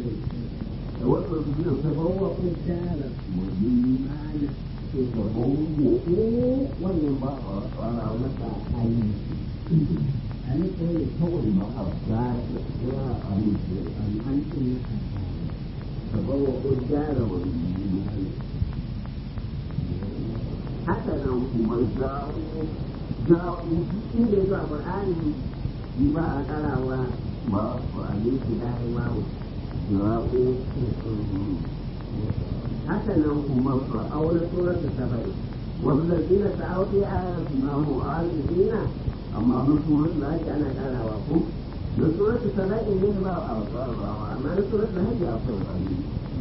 da wasu su biyu sai وهو قدار mu'mini ke gaban gobe wannan ba a tsara masa ayi أن يقول kawai ba a tsara ya amince an أنتم gaban gobe gyara wani mu'mini haka nan kuma jawo jawo inda ya zuwa Qur'ani ba a karawa ba a yi shi da wawo jawo haka nan kuma su aure suratu sabai wanda zina ta auki a na mu'azina amma na suratu da ake ana karawa ko da suratu sabai ne ba a karawa amma na suratu da ake a karawa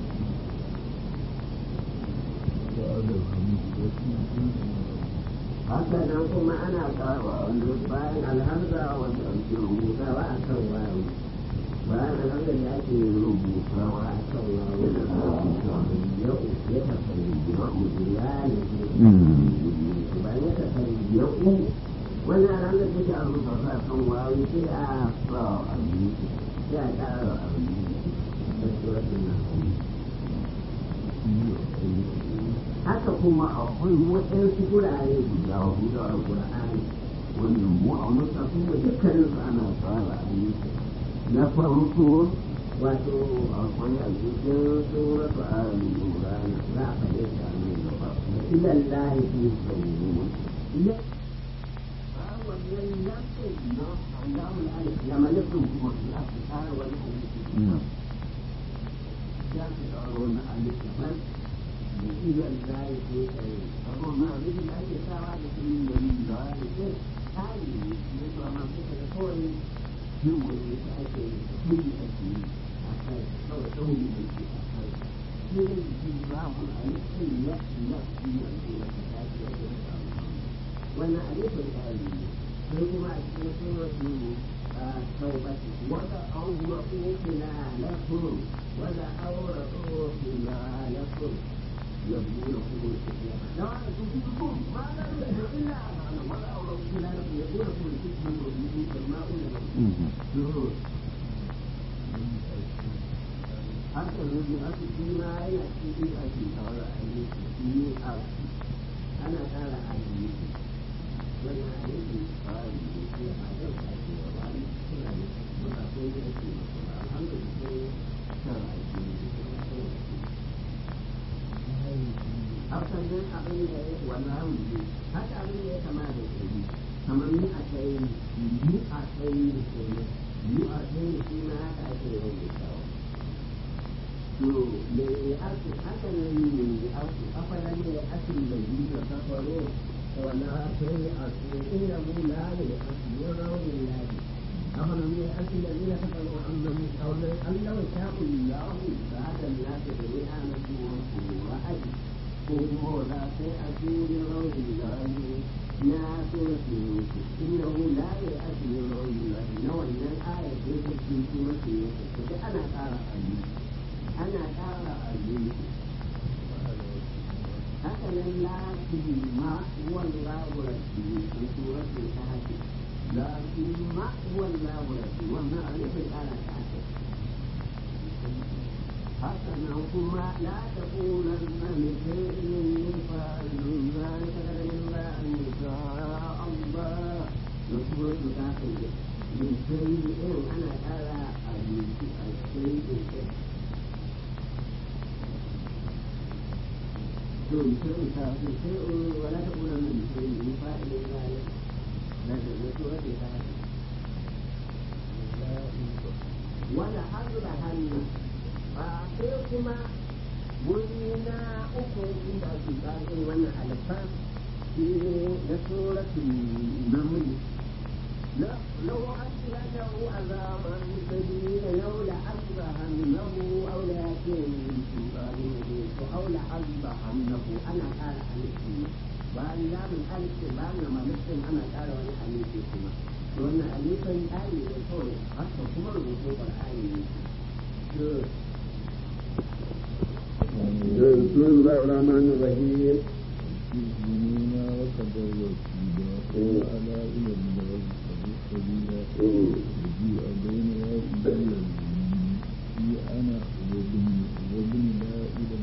haka nan kuma ana kawo wanda bayan alhamza wanda ake rubutawa a kan wayo bayan alhamza da ake rubutawa a kan wayo da yau ya tafi yau ya ne bayan ya tafi yau wani alhamza da ke a rubuta a kan wayo sai a sa abin sai a ƙara abin da suratun na haka kuma akwai waɗansu gurare guda hudu a Qur'ani wanda mu a wani tafi da dukkanin su ana tsara ayyuka na farko wato akwai a cikin suratu ali imran za a faɗe ta nan gaba da ilan lahi fi sauru ya wannan yankin na Allahul alif ya malakun kuma ya fi tsara wani alif ya fi tsara wani alif daban إذا لا يكون أقول ما أريد أن يساعد في من ذلك هذه مثل ما فكر كل هو يتأكد كل أشياء حتى تقول من الله على كل يأتي يأتي يأتي وأنا أعرف الآن ثم سورة توبة ولا أورقوا خلالكم ولا أورقوا خلالكم يبنونكم الفتنة لو أنا تجيبكم ما لا يدعو إلا أمانا ولا أورقوا خلالكم يبنونكم الفتنة ويجيبون الماء لهم حتى الذي أتي فيما يأتي في أتي ترى أني أنا ترى أني وأنا أريد قال في هذا الأتي وأنا وأنا أقول أتي الحمد لله ترى أتي hakan nan abin da ya wannan rubutu haka abin da ya kama da shi kamar ni a kai ni a kai ni ke ni a kai ni shi ma haka ake rubutawa to me ya ake haka nan ne ya ake afala ne ya ake da yi da kafaro wala akai a su ina mu la ne a su ya rawo ne la ne afala ne ya ake da ni da kafaro an da mu kaula Allah ya sha'u Allah da hada ya ta da ya na su wa aji ko da sai a cikin rauhin gani na suratu yusuf innahu la ya'ti min rauhin gani na wannan aya ce ta cikin suratu yusuf to dai ana ƙara ali ana ƙara ali haka nan la ma wallahu rabbi in suratu tahti la ma wallahu rabbi wannan ali bai ƙara ta حسنا كما لا تقولن لشيء فاعل ذلك الا ان يشاء الله يقول داخل من شيء انا ارى الشيء شيء شيء ولا تقولن لشيء فاعل ذلك لا تقول ولا حرب هنه ba sai kuma wuri na uku inda ake tsarin wannan alfa shi ne na suratun namli لو أنزله عذابا شديدا أو لأذبحنه أو ليأتينه أو لأذبحنه أنا قال ألفي وأن لا من ألف بأن ما مسلم أنا قال وأنا ألفي كما وأن ألفا آية يقول حتى كما الوصول الآية بسم الله الرحمن الرحيم يؤمنون وقدر وكيدا وعلى إلى الله سبيلا وجيء بين يدي في أنا وابن وابن لا إلى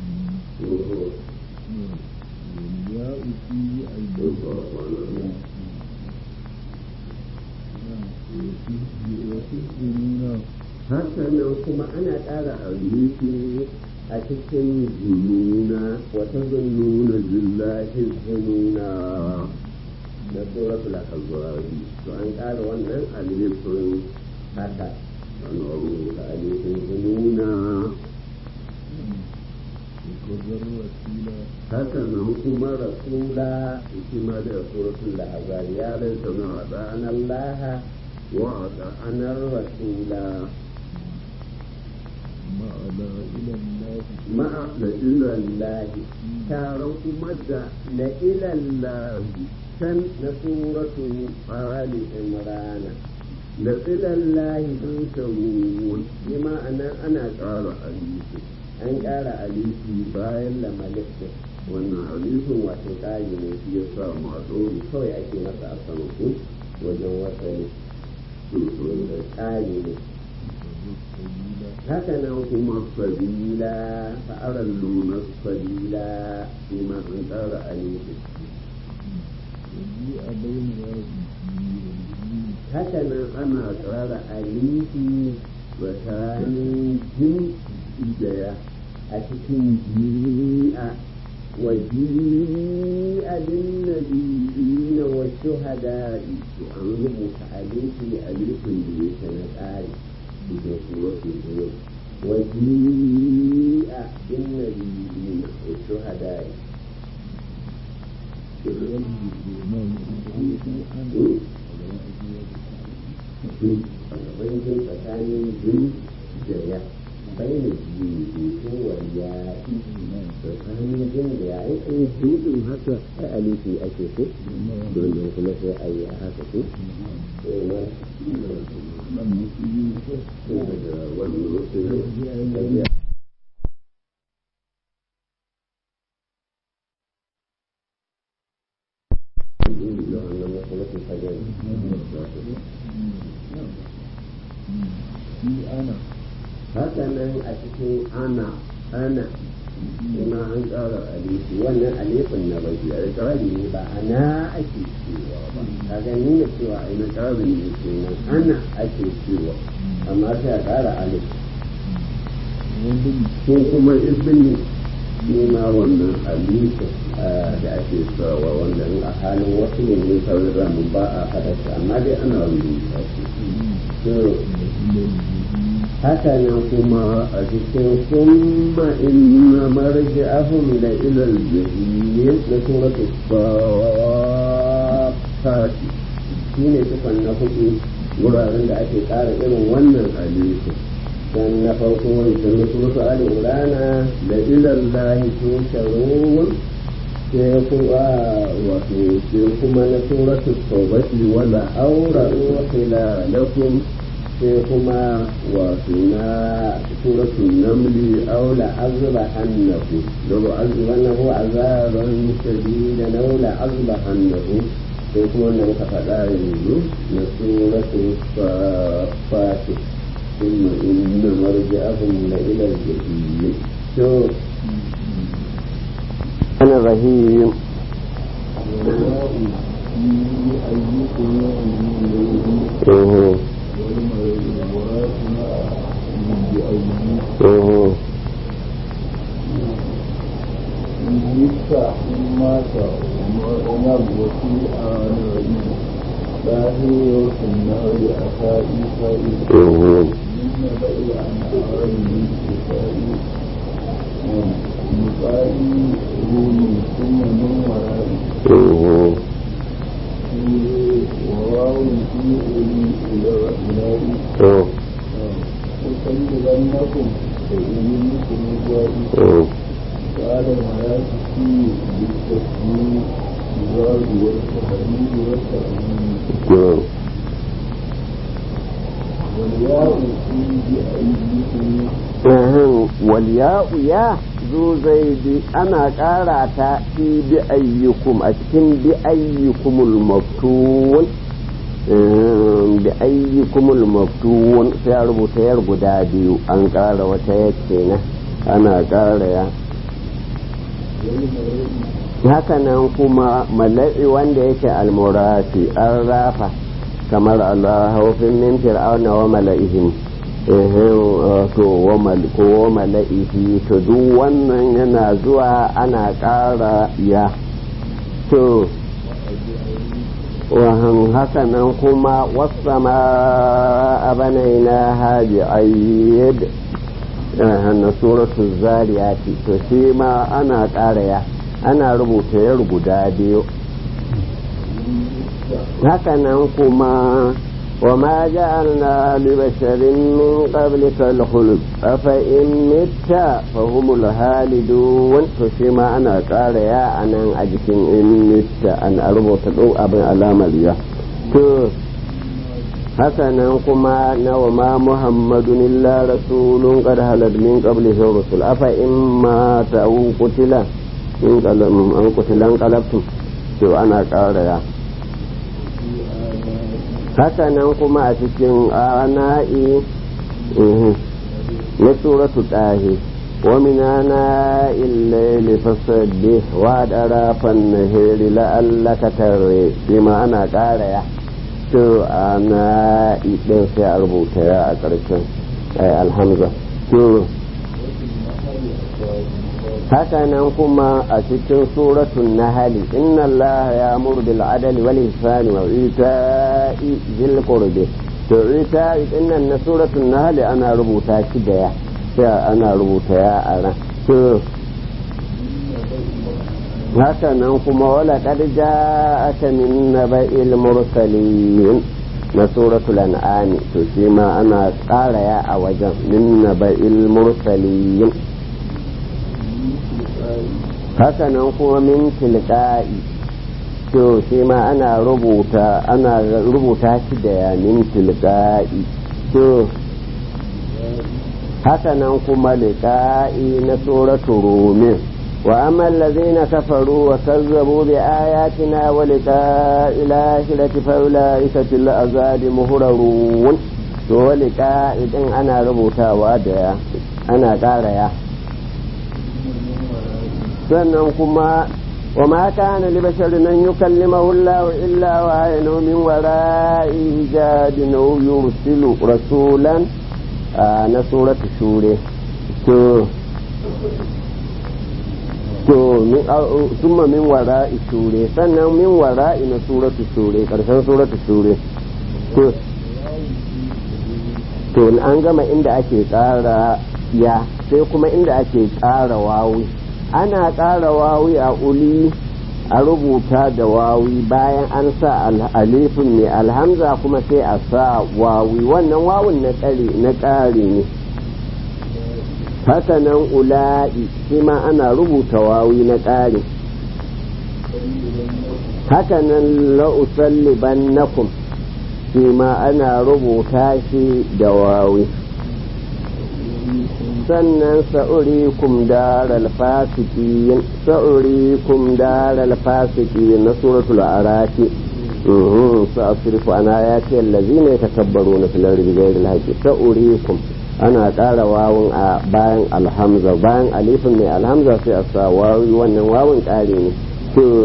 والياء في أيديهم وتحسنون haka nan kuma ana ƙara aliki a cikin zununa wata zununa zillahi zununa na suratul ahzab to an ƙara wannan alifin haka an rubuta alifin zununa وكذر وسيلة haka nan kuma rasula shi ma da suratul ahzab ya rinsa na wa'ana Allah wa wa'ana rasula مع لا إلى الله ma'a da ilallahi taron kuma da la ilallahi can na suratu ali imrana da ilallahi don shawun bi ma'ana ana ƙara alifi an ƙara alifi bayan lamalifin wannan alifin wato ƙari ne shi ya sa masu kawai ake masa a sama ku wajen wasani wanda ƙari ne haka nan kuma sabila fa'arar nuna sabila shi ma an ƙara alifi وجيء بين هذه haka nan ana ƙara alifi tsakanin jin idaya a cikin ji'a wa ji'a bin nabiyina wa shuhada'i to an rubuta alifi alifin da yake na tsari cikin suratul zuwa wa ji'a bin nabiyina wa shuhada'i bambancin tsakanin jin da ya bayyana jini ko wariya tsakanin jin da ya yi kan jin haka a alifi ake so domin kuma sai a yi haka so daga wani lokacin أنا haka nan a cikin ana ana kuma an ƙara alifi wannan alifin na bai a ƙarari ne ba ana ake cewa ba kaga nuna cewa a na ƙarari ne kenan ana ake cewa amma sai a ƙara alif ko kuma ibini ne ma wannan alifin da ake sawa wanda in a halin wasu ne ne sauran ramin ba a haɗa shi amma dai ana rubuta shi haka nan kuma a cikin summa inna marji'ahum la ila al-jahim na suratul safat shine tukun na hudu wuraren da ake ƙara irin wannan alifu dan na farko wancan na suratul ali imrana la ila allahi tusharun sai kuma wato sai kuma na suratul tawbati wala awra'u khilalakum sai kuma wato na suratul namli aw la azba annahu law azbannahu azaban shadidan aw la azba annahu sai kuma wanda muka faɗa yanzu na suratul safat ثم إن مرجعهم لإلى الجحيم شو أنا رهيب والواء في أيكم يؤمن أوه. والمرات بأيكم أوه. يدفع مات ونب وفي آن باهي في النار أخائي فائد أوه. من بئي عن أعلم كفائي مقالي رومي ثم من ورائي أوه. وواو في أولي إلى إلهي أوه. أكلمنكم فإنكم جائي أوه. قال الحياة فيه بالتسليم الزاد والتحريم والتأمين نعم. والياء في بأيديكم Ahan, waliya'u ya zo zaidi ana ƙara ta fi bi ayyukum a cikin bi ayyukumul maftun da ayyukumul maftun sai a rubuta yar guda biyu an ƙara wata yake na ana ƙara ya hakanan kuma mala'i wanda yake almurati an rafa kamar Allah haufin min fir'auna wa mala'ihim to wa mala'ihi to duk wannan yana zuwa ana ƙara ya to wahan haka nan kuma wasama a banaina haji ayyid na suratu zariyati to shi ma ana ƙara ya ana rubuta yar guda biyu haka nan kuma وما جعلنا لبشر من قبلك الخلد أفإن مت فهم الهالدون فشما أنا قال يا أنا أجكن إن مت أن أربط أبن على مريا حسنا كما وما محمد إلا رسول قد هلت من قبله الرسل أفإن مات أو قتل إن قتل انقلبتم to ana ƙara ya haka nan kuma a cikin ana'i na suratu ɗahi wa minana illaili fasabbih wa darafan nahiri la'allaka tarre shi ma ana ƙara ya to ana'i ɗin sai a rubuta ya a ƙarshen alhamza to haka nan kuma a cikin suratun nahali inna Allah ya muru bil adali wal ihsani wa ita'i zil qurbi to ita'i dinnan na suratun nahali ana rubuta shi da ya sai ana rubuta ya a ran to haka nan kuma wala qad ja'aka min naba'il mursalin na suratul an'am to shi ma ana ƙara ya a wajen min naba'il mursalin haka nan kuma min tilka'i to shi ma ana rubuta ana rubuta shi da ya min tilka'i to haka nan kuma liqa'i na suratu rumin wa amma allazina kafaru wa kazzabu bi ayatina wa liqa'i lahirati fa ulaika fil azabi muhrarun to liqa'i din ana rubutawa da ana ƙara ya sannan kuma wa ma kana li basharin an yukallimahu Allah illa wa aynu min wara'i hijabin aw yursilu rasulan na suratu shure to to min summa min wara'i shure sannan min wara'i na suratu shure karshen suratu shure to to an gama inda ake ƙara ya sai kuma inda ake ƙara wawi ana ƙara wawi a uli a rubuta da wawi bayan an sa alifin mai alhamza kuma sai a sa wawi wannan wawun na ƙari ne haka nan ula'i shi ma ana rubuta wawi na ƙari haka nan la'usalliban nakum shi ma ana rubuta shi da wawi sannan sa'urikum daral fasiqin sa'urikum daral fasiqin na suratul araki sa'asrifu an ayati allazina yatakabbaruna fil ardi bighayri al-haqqi sa'urikum ana ƙara wawun a bayan alhamza bayan alifin mai alhamza sai a sa wawi wannan wawun ƙari ne to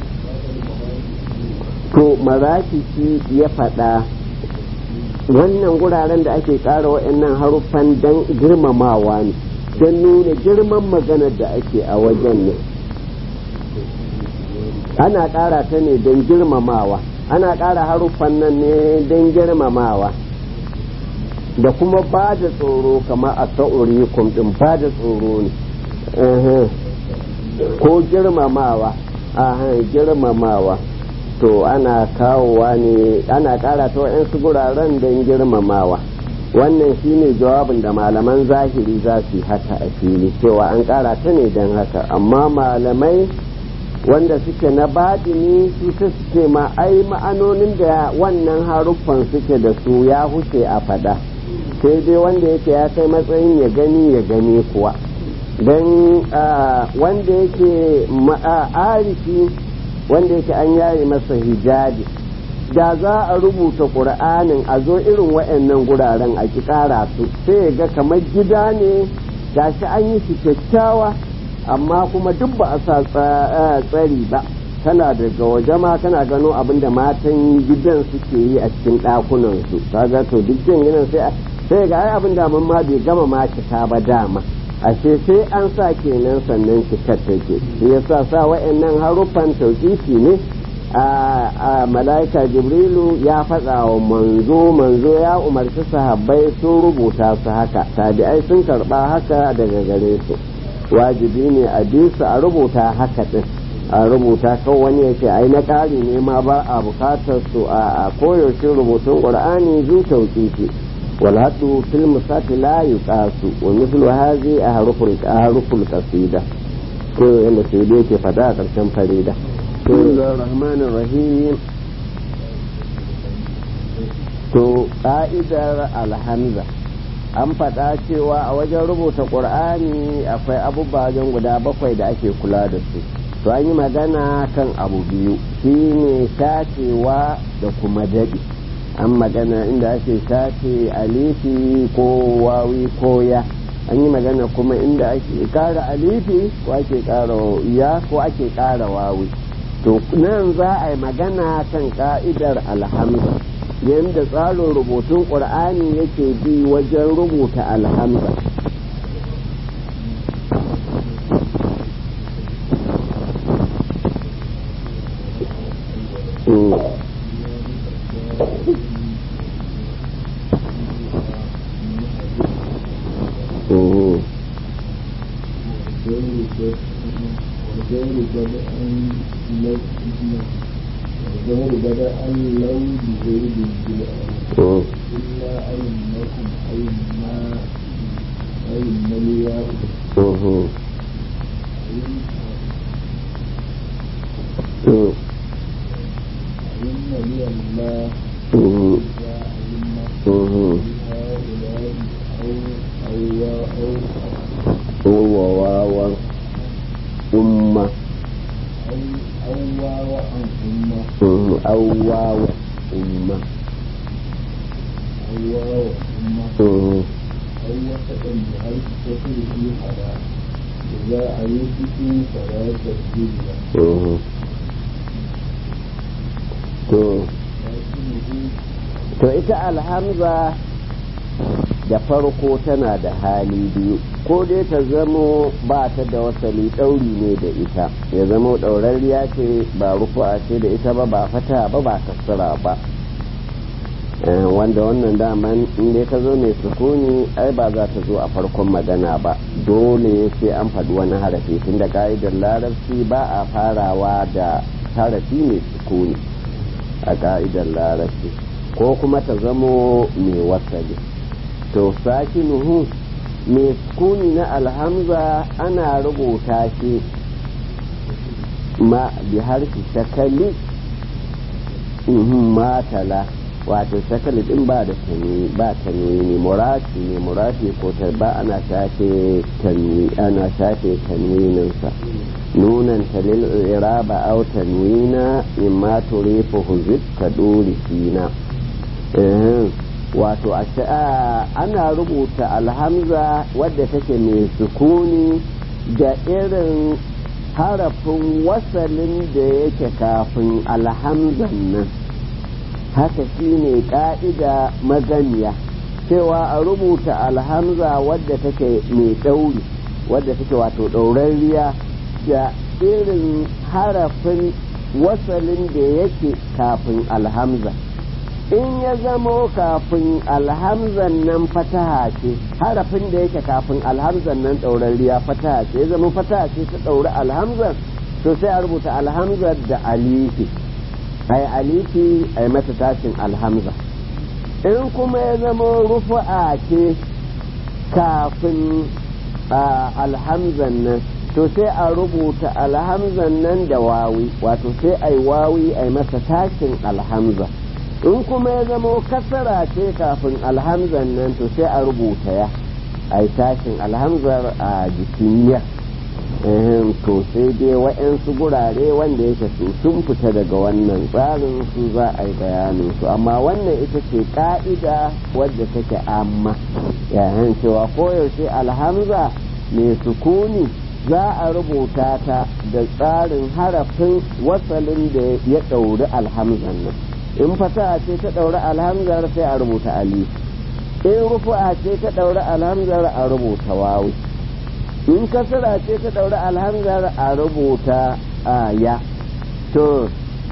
to maraki ya faɗa wannan guraren da ake ƙara waɗannan haruffan don girmamawa ne don nuna girman maganar da ake a wajen ne ana ƙara ta ne don girmamawa ana ƙara haruffan nan ne don girmamawa da kuma ba da tsoro kamar a sa'uri ɗin ba da tsoro ne ko girmamawa girmamawa to ana kawowa ne ana kara ta wa'yansu guraren don girmamawa wannan shine jawabin da malaman zahiri za su yi haka a fili cewa an kara ta ne don haka amma malamai wanda suke na baɗini su ta suke ma ai ma'anonin da wannan haruffan suke da su ya huce a fada sai dai wanda yake ya kai matsayin ya gani ya gani kuwa don wanda yake arifi wanda yake an yaye masa hijabi da za a rubuta ƙur'anin a zo irin waɗannan guraren a ki ƙara su sai ga kamar gida ne gashi an yi shi kyakkyawa amma kuma duk ba a sa tsari ba kana daga waje ma kana gano abin da matan gidan suke yi a cikin ɗakunan su kaga to duk jin gidan sai sai ga ai abin da mun ma bai gama ma cika ba dama ashe sai an sa kenan sannan cikar take shi yasa sa wa'annan haruffan tauƙifi ne a mala'ika jibrilu ya faɗa wa manzo manzo ya umarci sahabbai sun rubuta su haka tabi'ai sun karɓa haka daga gare su wajibi ne a bi su a rubuta haka din a rubuta kawai wani ya ce ai na ƙari ne ma ba a bukatar su a koyaushe rubutun ƙur'ani zu tauƙifi wal hadu fil musati la yuqasu wa mithlu hadhi ahruful ahruful qasida ko yanda sai dai ke fada a ƙarshen farida rahmanir rahim to ƙa'idar alhamza an faɗa cewa a wajen rubuta ƙur'ani akwai abubuwa guda bakwai da ake kula da su to an yi magana kan abu biyu shine shacewa da kuma daɗi an magana inda ake shace alifi ko wawi ko ya an yi magana kuma inda ake ƙara alifi ko ake ƙara ya ko ake ƙara wawi to nan za a yi magana kan ka'idar alhamza yadda tsarin rubutun ƙur'ani yake bi wajen rubuta alhamza الظهر بدأ لو بزيد بالأرض إلا أئمكم أئمة أئمة الياء أئمة لي الله يا أئمة هؤلاء أو أو أو هو واو أمة أو أو واو عن أمة أو واو أمة أو واو أمة أو وسط بحيث تصل في حرام إذا أيتكم فلا تسجد له to لكنه to ita alhamza da farko tana da hali biyu ko dai ta zamo ba ta da wasali ɗauri ne da ita ya zamo ɗaurarriya ce ba rufu'a ce da ita ba ba fata ba ba kasara ba Eh, wanda wannan daman in dai ta zo mai sukuni ai ba za ta zo a farkon magana ba dole sai an faɗi wani harafi tun da ka'idar larabci ba a farawa da harafi mai sukuni a ka'idar larabci ko kuma ta zamo mai wasali to sakinuhu mai sukuni na alhamza ana rubuta shi ma bi harfi shakali matala wato shakali din ba da tani ba tanwini murati ne murati ko ta ba ana shafe tanwi ana shafe tanwininsa nunan talil iraba aw tanwina mimma turifu huzib ka duri sina wato a ana rubuta alhamza wadda take mai sukuni da irin harafin wasalin da yake kafin alhamzan nan haka shine ka'ida maganiya cewa a rubuta alhamza wadda take mai ɗauri wadda take wato ɗaurarriya da irin harafin wasalin da yake kafin alhamza in ya zamo kafin alhamzan nan fataha ce harafin da yake kafin alhamzan nan ɗaurarriya fataha ce ya zama fataha ce ta ɗauri alhamzan to sai a rubuta alhamzar da alifi ai alifi ai mata tashin alhamza in kuma ya zama rufu'a ce kafin alhamzan nan to sai a rubuta alhamzan nan da wawi wato sai ai wawi ai masa tashin alhamza in kuma ya zama kasara ce kafin alhamzan nan to sai a rubuta ya ai tashin alhamzar a jikin ya ehem, to sai dai wa'yansu gurare wanda yake su sun fita daga wannan tsarin su za a yi bayanin su amma wannan ita ce ka'ida wadda take amma yayin cewa koyaushe alhamza mai sukuni za a rubuta ta da tsarin harafin wasalin da ya ɗauri alhamzan nan in fata ce ta ɗauri alhamzar sai a rubuta alif in rufu'a ce ta ɗauri alhamzar a rubuta wawu in kasara ce ta ɗauri alhamzar a rubuta aya to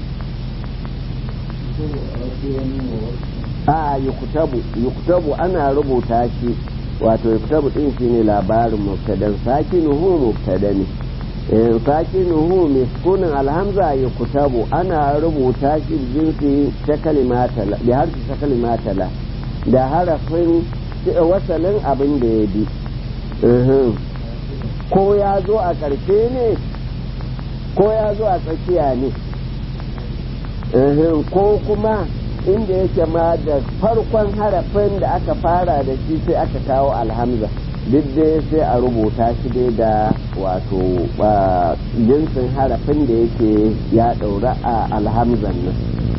a yuktabu yuktabu ana rubuta shi wato yuktabu din shi ne labarin mubtadan sakinuhu mubtada ne in sakinuhu miskunin alhamza yuktabu ana rubuta shi jinsi ta kalimatala da harfi ta kalimatala da harafin wasalin abin da ya bi ko ya zo a ƙarshe ne ko ya zo a tsakiya ne ko kuma inda yake ma da farkon harafin da aka fara da shi sai aka kawo alhamza duk dai sai a rubuta shi dai da wato jinsin harafin da yake ya ɗaura a alhamzan nan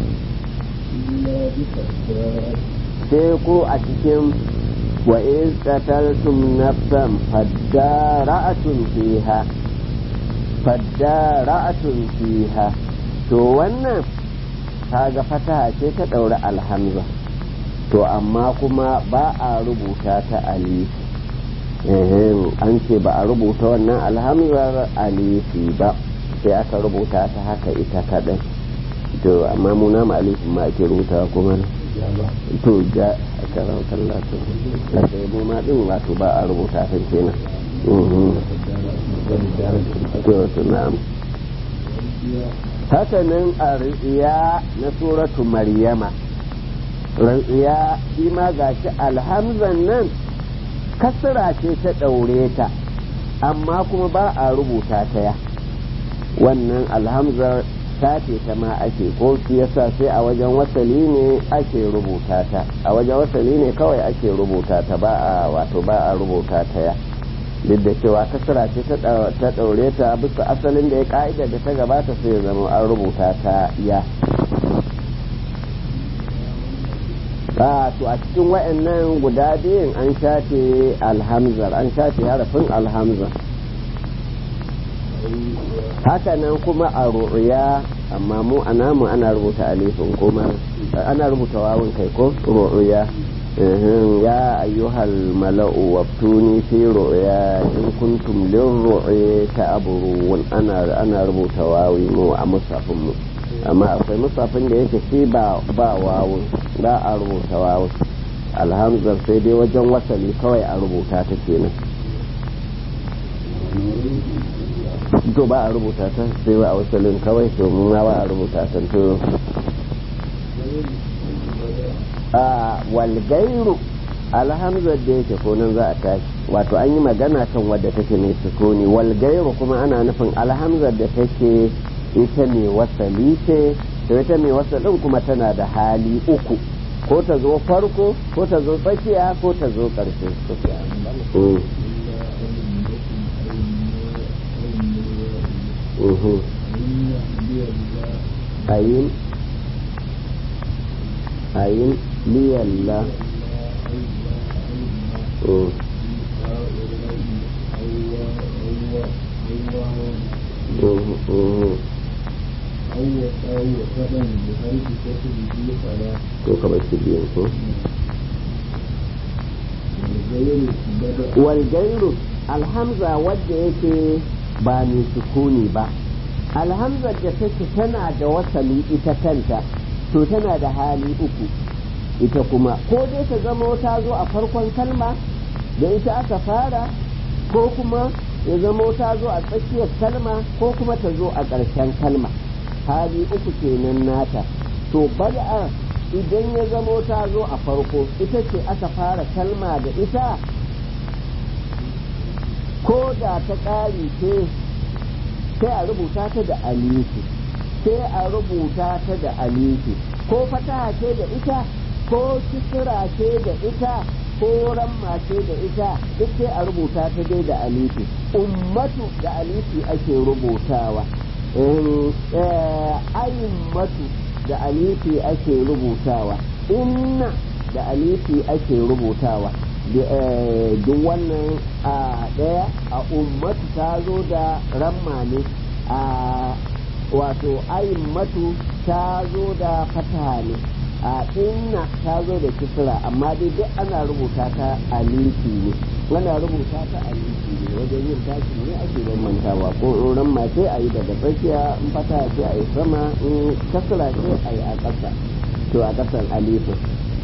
sai ko a cikin wa in qataltum nafsan fadara'atun fiha fadara'atun fiha to wannan kaga fataha ce ta ɗaura alhamza to amma kuma ba a rubuta ta alif an ce ba a rubuta wannan alhamzar alifi ba sai aka rubuta ta haka ita kaɗai to amma muna ma alifin ma ake rubuta kuma to ja a karan kallatu da sai mu ma din wato ba a rubuta ta kenan to to na'am haka nan a riya na suratu maryama riya shi ma gashi alhamzan nan kasra ce ta ɗaure ta amma kuma ba a rubuta ta ya wannan alhamzar ta ce ta ma ake ko shi yasa sai a wajen wasali ne ake rubuta ta a wajen wasali ne kawai ake rubuta ta ba a wato ba a rubuta ta ya duk da cewa kasara ce ta ɗaure ta bisa asalin da ya ka'ida da ta gabata sai ya zama an rubuta ta ya a to a cikin wa'annan guda biyun an shafe alhamzar an shafe harafin alhamzar haka nan kuma a ru'ya amma mu a namu ana rubuta alifin kuma ana rubuta wawun kai ko ru'ya ya ayyuhal mala'u waftuni fi ru'ya in kuntum lin ru'ya ta'burun ana ana rubuta wawi mu a musafin mu amma akwai musafin da yake shi ba ba wawun ba a rubuta wawun alhamdulillah sai dai wajen wasali kawai a rubuta ta kenan to ba a rubuta ta sai ba a wasalin kawai to mun ba a rubuta ta to a walgairu alhamdulillah da yake ko nan za a tashi wato an yi magana kan wadda take mai sukuni walgairu kuma ana nufin alhamdulillah da take ita mai wasali ce to ita mai wasalin kuma tana da hali uku ko ta zo farko ko ta zo tsakiya ko ta zo ƙarshe ayin ayin liyalla ko kamar su biyan ko walgairu alhamza wadda yake ba mai sukuni ba alhamzar da take tana da wasali ita kanta to tana da hali uku ita kuma ko dai ta zama ta zo a farkon kalma da ita aka fara ko kuma ya zama ta zo a tsakiyar kalma ko kuma ta zo a ƙarshen kalma hali uku kenan nata to bada idan ya zama ta zo a farko ita ce aka fara kalma da ita ko da ta ƙari ce sai a rubuta ta da alifi sai a rubuta ta da alifi ko fataha ce da ita ko kisira ce da ita ko ramma ce da ita duk sai a rubuta ta dai da alifi ummatu da alifi ake rubutawa ayimmatu da alifi ake rubutawa inna da alifi ake rubutawa duk wannan a ɗaya a ummatu ta zo da ramma ne a wato ayimmatu ta zo da fata ne a inna ta zo da kisra amma dai duk ana rubuta ta alifi ne ana rubuta ta alifi ne wajen yin tashi ne ake bambantawa ko ran ma sai a yi daga tsakiya in fata sai a yi sama in kasra sai a yi a ƙasa to a ƙasan alifin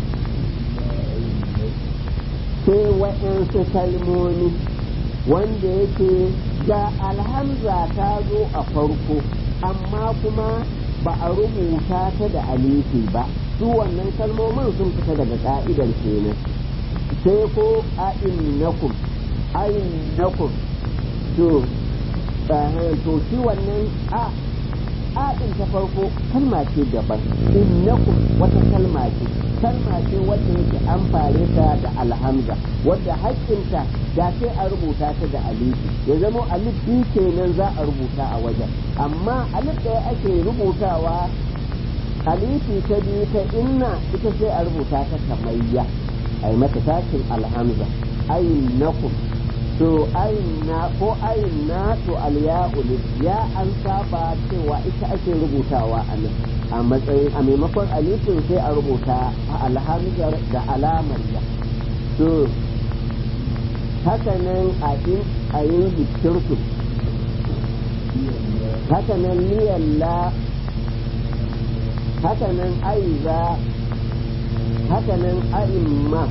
sai wa'yansu kalmomi wanda yake ga alhamza ta zo a farko amma kuma ba a rubuta ta da alifi ba su wannan kalmomin sun fita daga ka'idar kenan sai ko a'innakum a'innakum to to shi wannan a a din ta farko kalma ce daban innakum wata kalma ce kalma ce wadda yake an fare ta da alhamza wadda haƙƙinta da sai a rubuta ta da alifi ya zama alif biyu kenan za a rubuta a wajen amma alif ɗaya ake rubutawa alifi ta biyu ta inna ita sai a rubuta ta kamayya a yi mata tashin alhamza ayin nakum to ayin na ko ayin na to alya'ul ya an saba cewa ita ake rubutawa a nan a matsayin a maimakon alifin sai a rubuta a alhamzar da alamar ya to haka nan a in a yin zikirtu haka nan liyalla haka nan aiza haka nan a'imma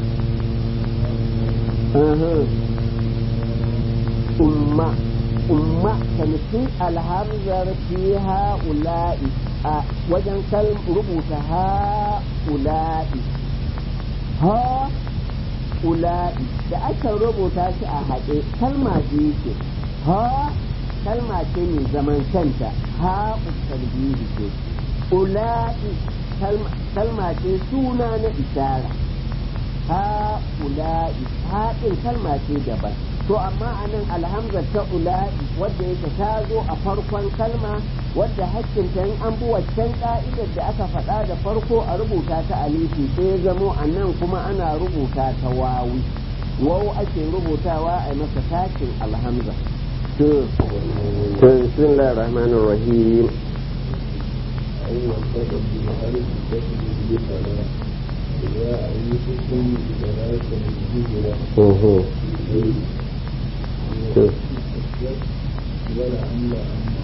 umma umma tamkin alhamzar fi ha'ula'i a wajen kal rubuta ha'ula'i ha ula'i da aka rubuta shi a haɗe kalma ce ce ha kalma ce mai zaman kanta ha usalbihi ce ula'i kalma ce suna na ishara ha ula'i haɗin kalma ce daban to amma a nan alhamzar ta ula'i wadda yake ta zo a farkon kalma wadda hakkinta in an bi waccan ka'idar da aka faɗa da farko a rubuta ta alifi sai ya zamo a nan kuma ana rubuta ta wawi wawu ake rubutawa a masa tashin alhamza to bismillahir rahmanir rahim أيوة السبب بألف تسجد بفلا إذا أيتكم بثلاثة الهجرة ولا أملا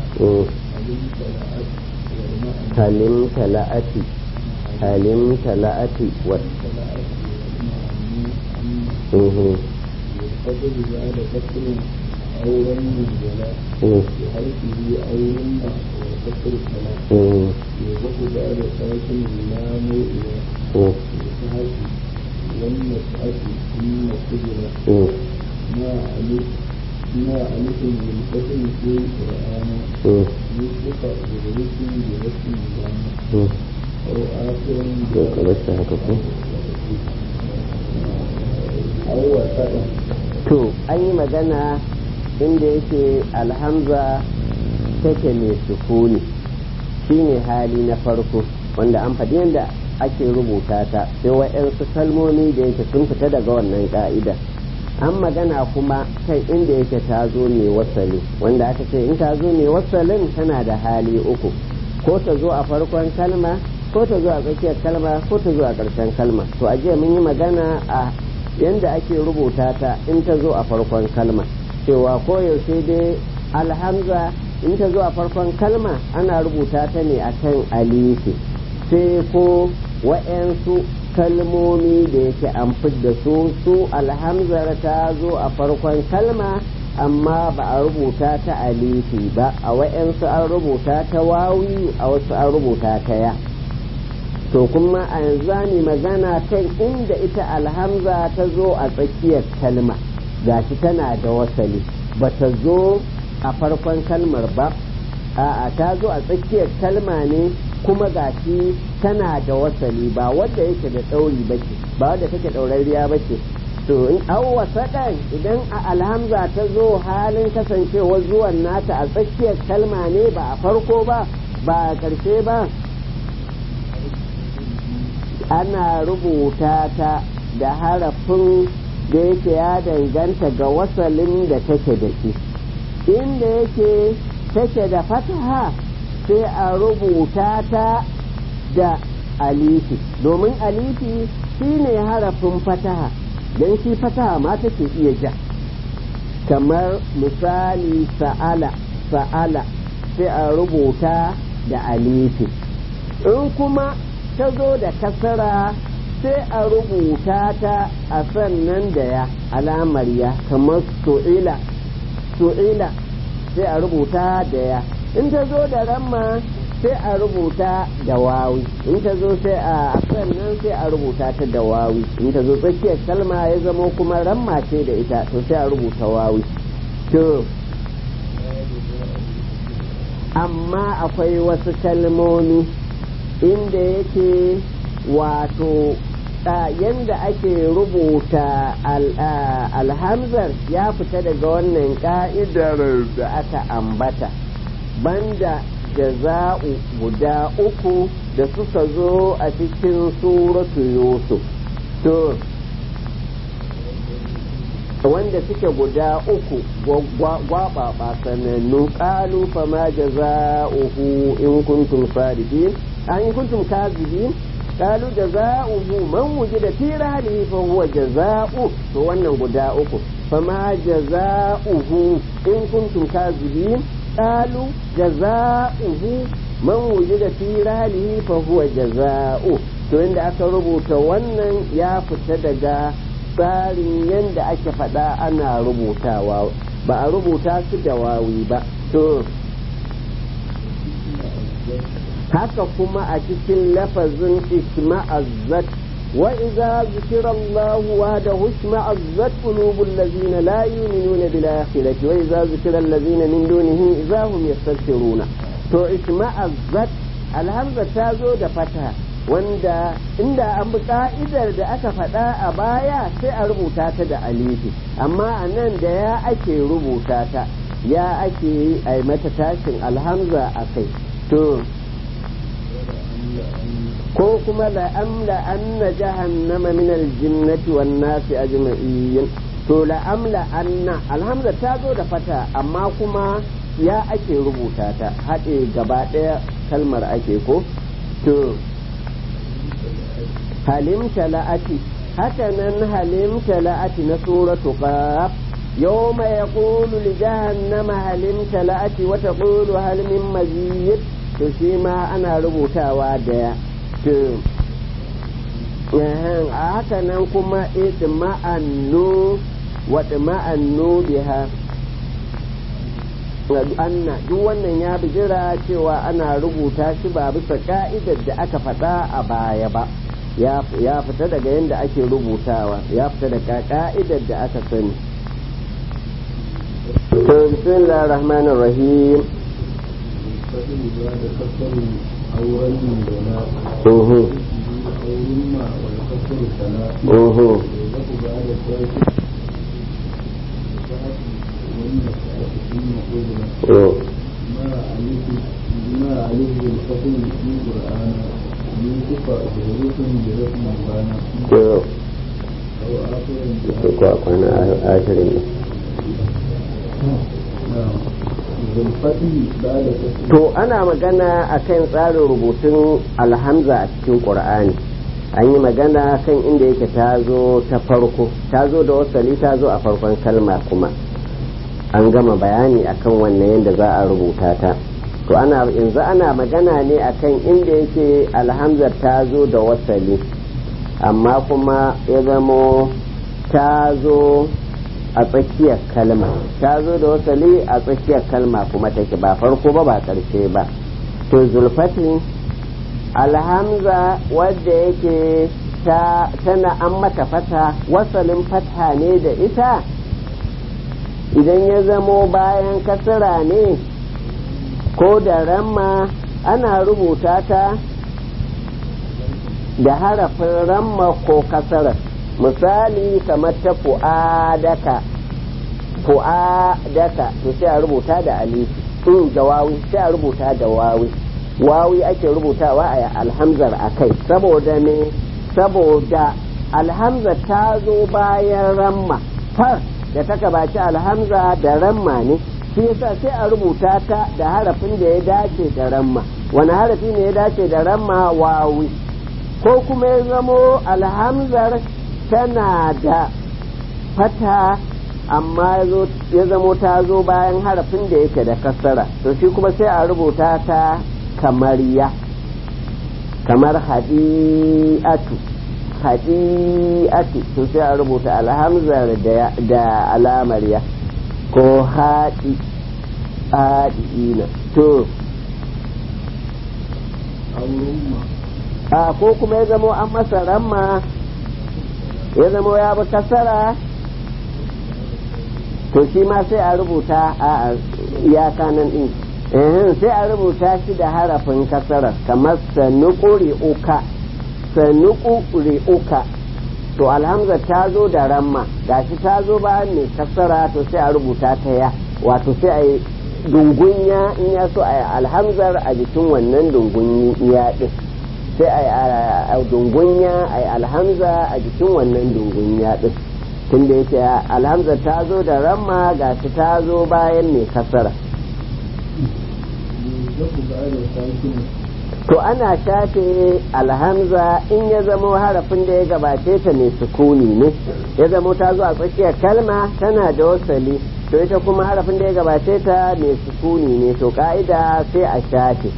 halim tala'ati halim tala'ati wa والقدر بعد كسر أو رم الجلاء بحرفه أو رم وكسر الصلاة يوقف بعد ساكن اللام إلى بسهل لم يسأت ثم قدر ما ألف ما ألف من كسر في القرآن يوقف برسم برسم اللام أو آخر أو وسائل to an yi magana inda yake alhamza take mai sukuni shine hali na farko wanda an faɗi yadda ake rubuta ta sai wa'yansu kalmomi da yake sun fita daga wannan ka'ida an magana kuma kan inda yake ta zo ne wasali wanda aka ce in ta zo ne wasalin tana da hali uku ko ta zo a farkon kalma ko ta zo a tsakiyar kalma ko ta zo a ƙarshen kalma to a jiya mun yi magana a yanda ake rubuta ta in ta zo a farkon kalma cewa koyaushe dai alhamza in ta zo a farkon kalma ana rubuta ta ne akan alifi sai ko wa'yansu kalmomi da yake an da su su alhamzar ta zo a farkon kalma amma ba a rubuta ta alifi ba a wa'yansu an rubuta ta wawi a wasu an rubuta ta ya to kuma a yanzu ne magana kan inda ita alhamza ta zo a tsakiyar kalma gashi tana da wasali ba ta zo a farkon kalmar ba a'a ta zo a tsakiyar kalma ne kuma gashi tana da wasali ba wadda yake da ɗauri ba ce ba wadda take ɗaurariya ba ce to in awwa saɗan idan a alhamza ta zo halin kasancewar zuwan nata a tsakiyar kalma ne ba a farko ba ba a ƙarshe ba ana rubuta ta da harafin da yake ya danganta ga wasalin da take da shi inda yake take da fataha sai a rubuta ta da alifi domin alifi shine harafin fataha don shi fataha ma take iya ja kamar misali sa'ala sa'ala sai a rubuta da alifi in kuma ta zo da kasara sai a rubuta ta a sannan da ya alamar ya kamar su'ila su'ila sai a rubuta da ya in ta zo da ramma sai a rubuta da wawi in ta zo sai a sannan sai a rubuta ta da wawi in ta zo tsakiyar kalma ya zama kuma ramma ce da ita to sai a rubuta wawi to amma akwai wasu kalmomi inda yake wato yanda ake rubuta alhamzar ya fita daga wannan ka'idar da aka ambata banda jaza'u guda uku da suka zo a cikin suratu yusuf to wanda suke guda uku gwaba ba sanannu kalu fama jaza'uhu in kuntum sadiqin an in kuntum kazibin kalu jaza'uhu man wujida fi rahlihi fa huwa jaza'u to wannan guda uku fama jaza'uhu in kuntum kazibin qalu jaza'uhu man wujida fi rahlihi fa huwa jaza'u to inda aka rubuta wannan ya fita daga tsarin yadda ake faɗa ana rubutawa ba a rubuta su da wawi ba to haka kuma a cikin lafazin isma'azzat wa idza zikira Allah wahdahu isma'azzat qulubul ladzina la yu'minuna bil akhirati wa idza zikira alladzina min dunihi idza hum yastabshiruna to isma'azzat alhamza ta zo da fata wanda inda an bi ka'idar da aka faɗa a baya sai a rubuta ta da alifi amma a nan da ya ake rubuta ta ya ake yi a mata tashin alhamza a kai to ko kuma la'amla anna jahannama min aljinnati wan nasi ajma'in to la'amla anna alhamza ta zo da fata amma kuma ya ake rubuta ta haɗe gaba ɗaya kalmar ake ko to halimta la'ati haka nan halimta la'ati na suratu qaf يوم يقول لجهنم هل امتلأت وتقول هل من مزيد تشيما أنا ربوتا واديا a haka nan kuma idma'annu wa idma'annu biha anna duk wannan ya bijira cewa ana rubuta shi ba bisa ka'idar da aka faɗa a baya ba ya fita daga yadda ake rubutawa ya fita daga ka'idar da aka sani to bismillah rahmanir rahim Uhu. Uhu. ما عليه الفضل في القرآن من كفى بحروف برسم بانا أو آخر ko kwana ashirin ne بالفتح بعد كسر to ana magana akan tsarin rubutun alhamza a cikin ƙur'ani an yi magana kan inda yake ta zo ta farko ta zo da wasali ta zo a farkon kalma kuma an gama bayani akan wannan yadda za a rubuta ta to ana yanzu ana magana ne akan inda yake alhamzar ta zo da wasali amma kuma ya zamo ta zo a tsakiyar kalma ta zo da wasali a tsakiyar kalma kuma take ba farko ba ba ƙarshe ba to zulfatin alhamza wadda yake ta tana an mata fata wasalin fata ne da ita idan ya zamo bayan kasara ne ko da ramma ana rubuta ta da harafin ramma ko kasara misali kamar ta fu'adaka fu'adaka to sai a rubuta da alifi in da wawi sai a rubuta da wawi wawi ake rubutawa a alhamzar a kai saboda ne saboda alhamza ta zo bayan ramma far da ta gabaci alhamza da ramma ne shi yasa sai a rubuta ta da harafin da ya dace da ramma wani harafi ne ya dace da ramma wawi ko kuma ya zamo alhamzar tana da fata amma ya zamo ta zo bayan harafin da yake da kasara to shi kuma sai a rubuta ta kamar ya kamar hadi'atu hadi'atu to sai a rubuta alhamzar da alamar ya ko haɗi haɗi'ina to a ko kuma ya zamo an masa ramma ya zamo ya bi kasara to shi ma sai a rubuta a iyaka nan din sai a rubuta shi da harafin kasara kamar sanuƙuri uka sanuƙuri uka to alhamza ta zo da ramma gashi ta zo ba mai kasara to sai a rubuta ta ya wato sai a yi dungunya in ya so a yi alhamzar a jikin wannan dungunya din sai a yi dungunya a yi alhamza a jikin wannan dungunya din tunda yake alhamza ta zo da ramma ga shi ta zo bayan mai kasara to ana shafe alhamza in ya zamo harafin da ya gabace ta mai sukuni ne ya zamo ta zo a tsakiyar kalma tana da wasali to ita kuma harafin da ya gabace ta mai sukuni ne to ka'ida sai a shafe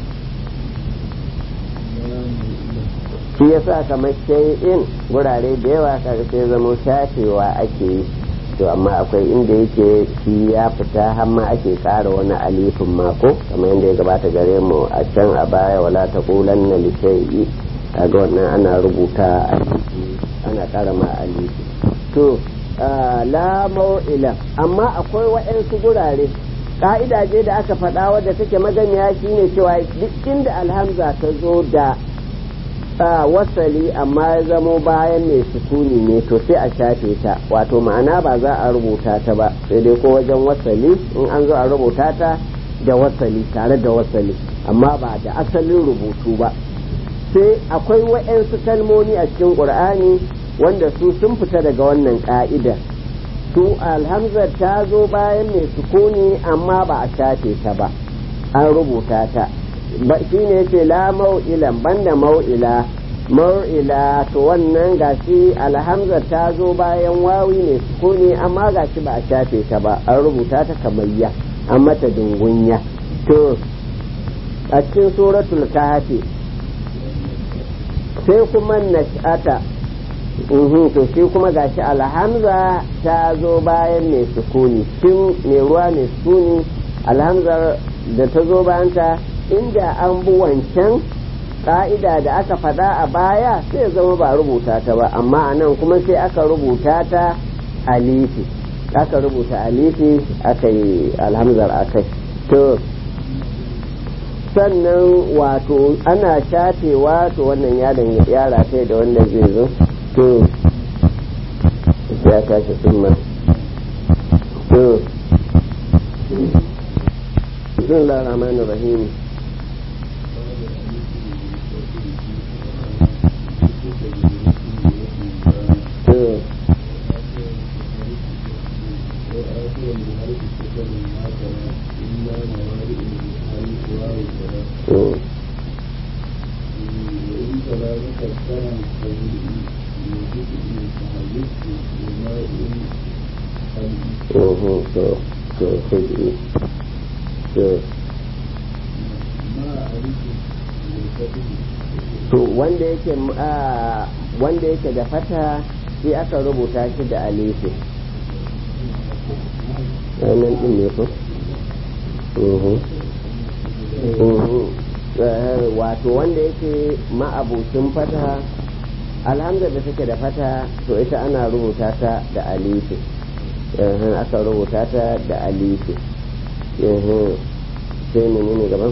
shi yasa kamar in wurare da yawa kaga sai zamo shafewa ake yi to amma akwai inda yake shi ya fita har ma ake kara wani alifin mako kamar yadda ya gabata gare mu a can a baya wala ta kulan na lishayi kaga wannan ana rubuta alifi ana kara ma alifi to la mau'ila amma akwai waɗansu gurare ka'ida je da aka faɗa wadda take maganiya shine cewa duk inda alhamza ta zo da wasali amma ya zamo bayan mai sukuni ne to sai a shafe ta wato ma'ana ba za a rubuta ta ba sai dai ko wajen wasali in an zo a rubuta ta da wasali tare da wasali amma ba da asalin rubutu ba sai akwai wa'yansu kalmomi a cikin ƙur'ani wanda su sun fita daga wannan ƙa'ida su alhamzar ta zo bayan mai sukuni amma ba a shafe ta ba an rubuta ta shi ne ce la mau'ilan banda mau'ila mau'ila to wannan gashi alhamza ta zo bayan wawi ne sukuni amma gashi ba a shafe ta ba an rubuta ta kamayya an mata dungunya to a cikin suratul kahfi sai kuma nash'ata to shi kuma gashi alhamza ta zo bayan mai sukuni tun mai ruwa mai sukuni alhamzar da ta zo bayan ta inda an bi wancan ka'ida da aka faɗa a baya sai zama ba rubuta ta ba amma a nan kuma sai aka rubuta ta alifi aka rubuta alifi aka yi alhamzar akai to sannan wato ana shafewa to wannan yaron ya rataye da wanda zai zo to ya tashi summa to بسم الله الرحمن الرحيم to wanda yake wanda yake da fata sai aka rubuta shi da alifi nan din ne ko wato wanda yake ma'abucin fata alhamdulillah da take da fata to ita ana rubuta ta da alifi aka rubuta ta da alifi sai menene gaban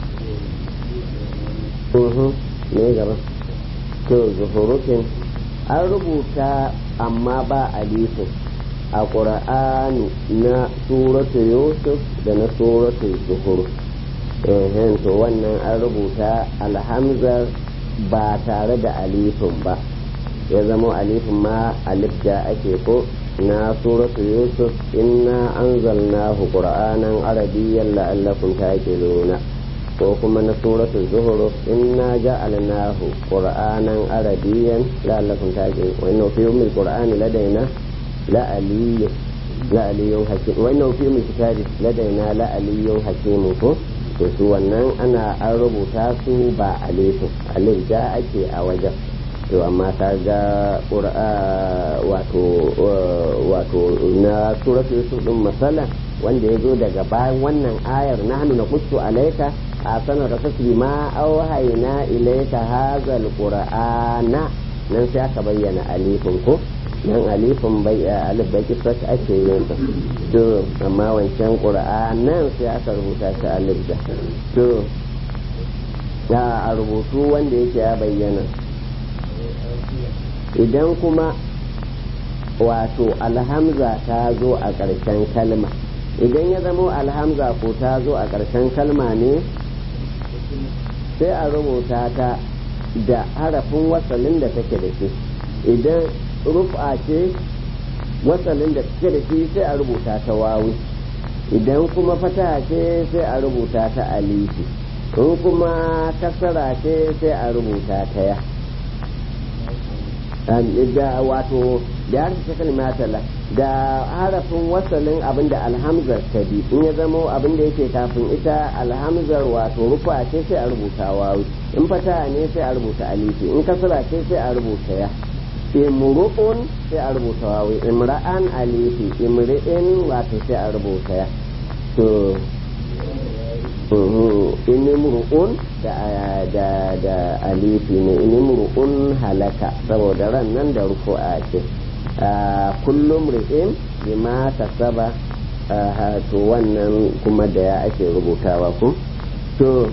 ne gaba to zuhurukin an rubuta amma ba alifin a ƙura'ani na suratu yusuf da na suratu zuhur ehen to wannan an rubuta alhamzar ba tare da alifin ba ya zama alifin ma alif da ake ko na suratu yusuf inna anzalnahu qur'anan arabiyyan la'allakum taqiluna ko kuma na suratu zuhur inna ja'alnahu qur'anan arabiyyan la'allakum taqilun wa inna fi ummil qur'ani ladaina la'aliyyun la'aliyyun hakim wa inna fi ummil kitabi ladaina la'aliyyun hakim ko to su wannan ana an rubuta su ba alifin alif ja ake a wajen to amma ta ga wato wato na suratul yusuf din masala wanda ya zo daga bayan wannan ayar na hannu na kusu alaika a sanar da fasli ma auhaina ilaika hazal qur'ana nan sai aka bayyana alifin ko nan alifin bai alif bai kisar ake yin sa to amma wancan qur'anan sai aka rubuta shi alif da to ya a rubutu wanda yake ya bayyana idan kuma wato alhamza ta zo a ƙarshen kalma idan ya zamo alhamza ko ta zo a ƙarshen kalma ne sai a rubuta ta da harafin wasalin da take da shi idan rufa ce wasalin da take da shi sai a rubuta ta wawi idan kuma fata ce sai a rubuta ta alifi in kuma kasara ce sai a rubuta ta ya da wato da harfi ta kalmatala da harafin wasalin abinda alhamzar ta bi in ya zamo abinda yake kafin ita alhamzar wato rufa ce sai a rubuta wawi in fata ne sai a rubuta alifi in kasara ce sai a rubuta ya imru'un sai a rubuta wawi imra'an alifi imri'in wato sai a rubuta ya to inimru'un da da da alifi ne inimru'un halaka saboda ran nan da rufu'a ce kullum ri'in bima kasaba to wannan kuma da ya ake rubutawa ku to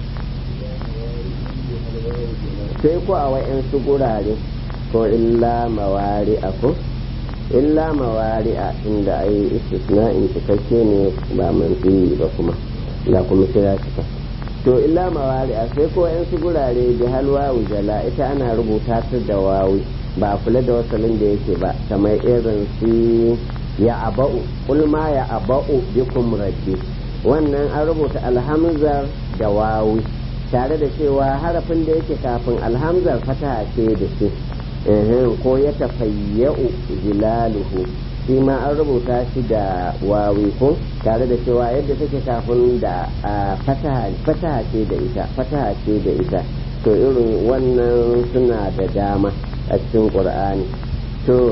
sai ku a wa'yansu gurare ko illa mawari a ko illa mawari a inda ai istisna'in cikakke ne ba manfi ba kuma da kuma kira cika to illa mawari a sai ko yan su gurare da halwa jala ita ana rubuta ta da wawi ba kula da wasalin da yake ba kamar irin su ya aba'u kulma ya aba'u bikum rabbi wannan an rubuta alhamzar da wawi tare da cewa harafin da yake kafin alhamzar fata ce da shi ko ya tafayya'u zilaluhu shi ma an rubuta shi da wawi ko tare da cewa yadda take kafin da fataha ce da ita fataha ce da ita to irin wannan suna da dama a cikin ƙur'ani to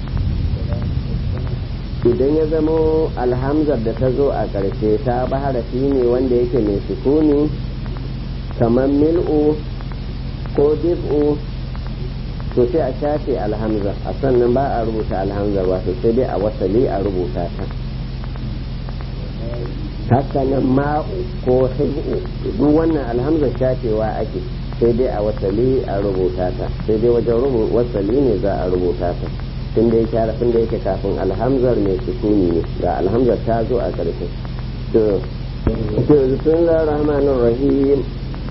idan ya zamo alhamzar da ta zo a ƙarshe ta ba harafi ne wanda yake mai sukuni kamar mil'u ko dif'u to sai a shafe alhamza a sannan ba a rubuta alhamza wato sai dai a wasali a rubuta ta hakanan ma'u ko hibu duk wannan alhamza shafewa ake sai dai a wasali a rubuta ta sai dai wajen wasali ne za a rubuta ta tun da yake harafin da yake kafin alhamzar mai sukuni ne ga alhamzar ta zo a ƙarshe to to bismillahir rahmanir rahim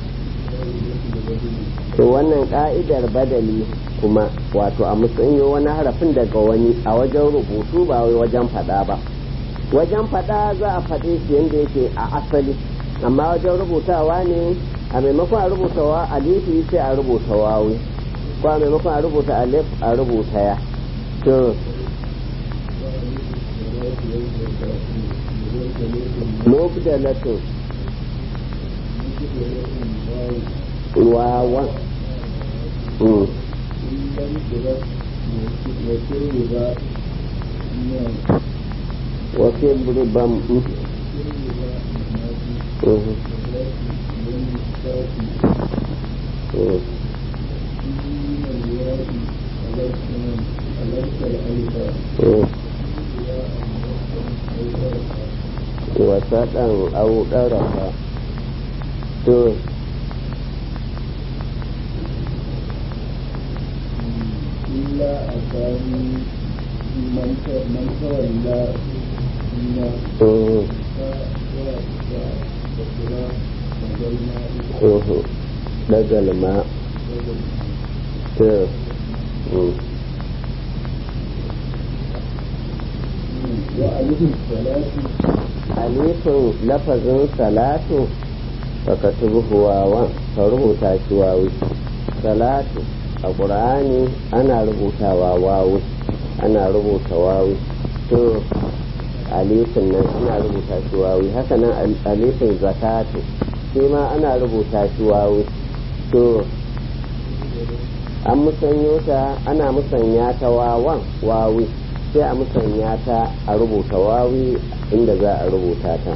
to wannan ka'idar badali kuma wato a musanyo wani harafin daga wani a wajen rubutu ba wai wajen fada ba wajen fada za a faɗe shi yadda yake a asali amma wajen rubutawa ne a maimakon a rubuta wa alifi sai a rubuta wawi ko a maimakon a rubuta alif a rubuta ya to mubdalatun wawan wasu burban wasa ɗan au ɗarafa to أتاني من من تولى إنا mhm, فكرا وبين mhm. dagal ma to mm. وألف الصلاة alifin lafazin salatu baka tubuhu wawan ka rubuta shi wawi salatu a ƙur'ani ana rubutawa wawi ana rubuta wawi to alifin nan ana rubuta shi wawi haka nan al- alifin zakatu shi ma ana rubuta shi wawi to an musanyo ta ana musanya ta wawan wawi sai a musanya ta a rubuta wawi inda za a rubuta ta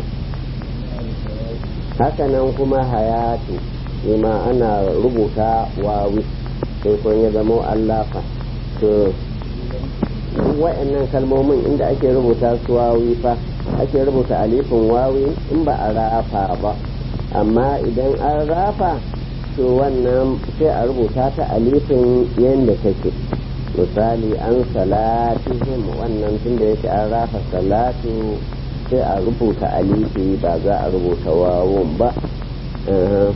hakanan kuma hayatu shi ma ana rubuta wawi sai kun ya zama allafa to duk wa'annan kalmomin inda ake rubuta su wawi fa ake rubuta alifin wawi in ba a rafa ba amma idan an rafa to wannan sai a rubuta ta alifin yadda take misali an salatihim wannan tunda yake an rafa salatu sai a rubuta alifi ba za a rubuta wawun ba Aha.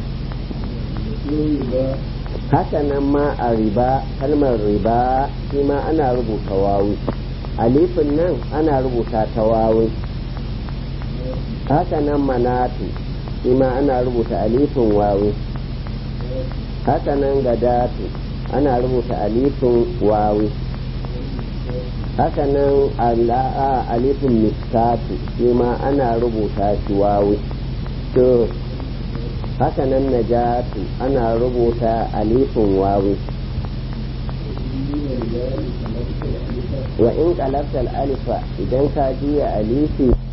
haka nan ma a riba kalmar riba shi ma ana rubuta wawi alifin nan ana rubuta ta wawi haka nan manatu shi ma ana rubuta alifin wawi haka nan gadatu ana rubuta alifin wawi haka nan ala- alifin miskatu shi ma ana rubuta shi wawi to haka nan najatu ana rubuta alifin wawi wa in qalabta alifa idan ka juya alifi